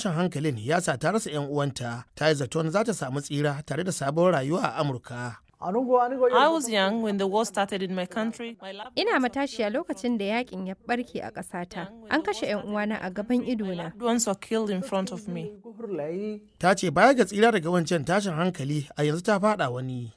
tashin hankalin ya sa ta rasa 'yan uwanta ta yi zaton za ta samu tsira tare da sabon rayuwa a amurka I was young when the war started in my country. My loved Ina matashiya lokacin da yakin ya barke a ƙasata. An kashe 'yan uwana a gaban idona. ones were killed in front of me. ta ce baya ga tsira daga wancan tashin hankali a yanzu ta fada wani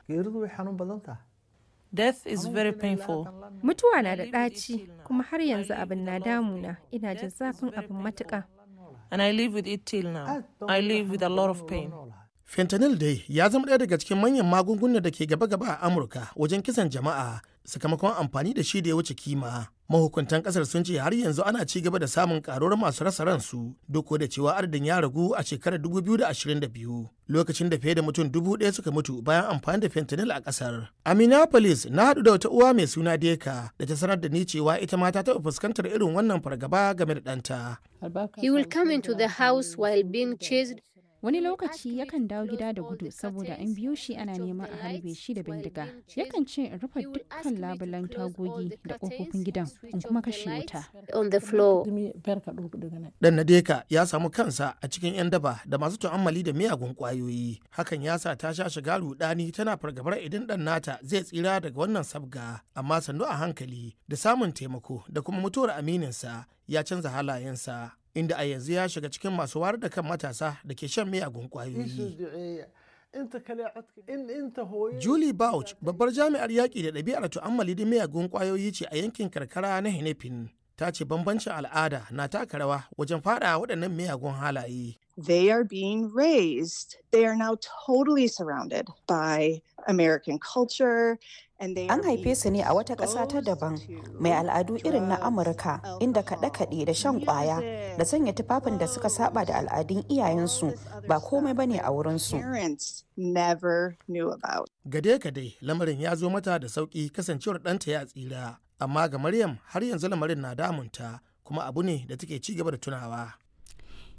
Death is very painful. Mutuwa na da ɗaci, kuma har yanzu abin na damuna. Ina jin zafin abin matuƙa. And I live with it till now. I live with a lot of pain. fentanyl dai ya zama ɗaya daga cikin manyan magungunan da ke gaba-gaba a amurka wajen kisan jama'a sakamakon amfani da shi da ya wuce kima mahukuntan kasar sun ce har yanzu ana ci gaba da samun karuwar masu rasa ransu duk da cewa adadin ya ragu a shekarar 2022 lokacin da fiye da mutum dubu ɗaya suka mutu bayan amfani da fentanyl a kasar a minneapolis na haɗu da wata uwa mai suna deka da ta sanar da ni cewa ita ma ta taɓa fuskantar irin wannan fargaba game da ɗanta He will come into the house while being chased. Wani lokaci yakan dawo gida da gudu saboda an biyo shi ana neman a harbe shi da bindiga. Yakan ce in rufe dukkan labulan tagogi da ƙofofin gidan in kuma kashe wuta. on the floor. Dan Nadeka ya samu kansa a cikin 'yan daba da masu tu'ammali da miyagun kwayoyi. Hakan ya sa ta sha shiga rudani tana fargabar idan dan nata zai tsira daga wannan sabga. Amma sannu a hankali da samun taimako da kuma mutuwar amininsa ya canza halayensa. Inda a yanzu ya shiga cikin masu wayar da kan matasa da ke shan miyagun kwayoyi. Julie Bouch babbar jami'ar yaƙi da ɗabi'ar tu'ammali da miyagun kwayoyi ce a yankin karkara na Henefin. Ta ce bambancin al'ada na taka rawa wajen faɗa waɗannan miyagun halaye. they are being raised. They are now totally surrounded by American culture. And they An are haife being su ne a wata ƙasa ta daban mai al'adu irin na Amurka inda kaɗe-kaɗe da shan ƙwaya da sanya tufafin da suka saba da al'adun iyayensu ba komai bane a wurinsu. parents never knew about. Gade-gade lamarin ya zo mata da sauƙi kasancewar ɗanta ya tsira. Amma ga Maryam har yanzu lamarin na damunta kuma abu ne da take ci gaba da tunawa.